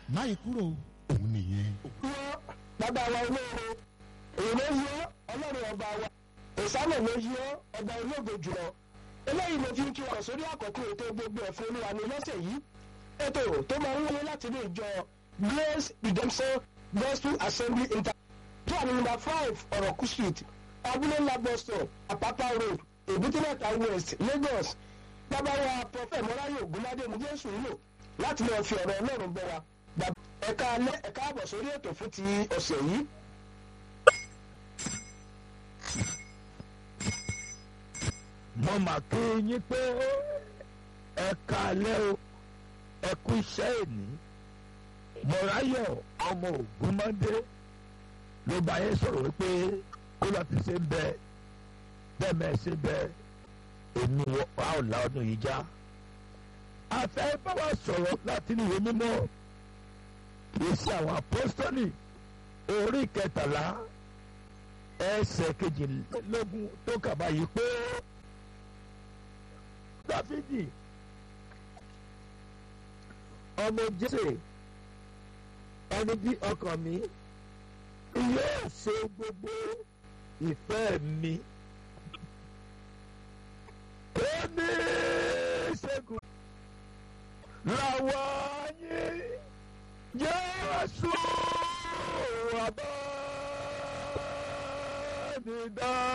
máyì kúrò òun nìyẹn. wọ́n bàbá wa olóore èyí ló yọ ọlọ́run ọba wa ìsálẹ̀ ló yọ ọba ológo jùlọ eléyìí ló fi ń kí wọn sórí àkọ́kọ́ ètò gbogbo ẹ̀fọ́ olúwa ní lọ́sẹ̀ yìí ètò tó máa ń wáyé láti ilé ìjọ grace redemption gospel assembly inter tó wà ní number five ọ̀rọ̀kú street abúlé ńlá bus stop apapa road èbúté-mẹ́ta west lagos bàbá wa prọfẹ̀ mọ́ráyè ògúnládé ní jésù ń lò láti lọ́ọ́ fi ọ̀rọ̀ ọlọ́run bọ́ wa bàbá ẹ̀ka alẹ́ ẹ̀ka àbọ̀ sórí ètò fún ti ọ̀sẹ̀ yìí. mo mà kí yín pé ẹ káalẹ́ o ẹ kú iṣẹ́ èní mọ̀ráyọ̀ ọmọ ògúnmọ́dé ló bá yẹn sọ̀rọ̀ wípé kó lọ́ọ́ ti ṣe ń bẹ bẹ́ẹ̀ mẹ́ẹ̀ ṣe bẹ èmi wa ò la ọdún yìí já afẹ́ bá wa sọ̀rọ̀ láti ní ìwé mímọ́ èsì àwọn apọ́sítọ́lì orí kẹtàlá ẹsẹ̀ kejìlélógún tó kà báyìí pé dáfídì ọmọ jésè ẹni bí ọkàn mi yóò ṣe gbogbo ìfẹ́ mi ó ní ṣẹ́gun làwọn yín jésù àbá mi dá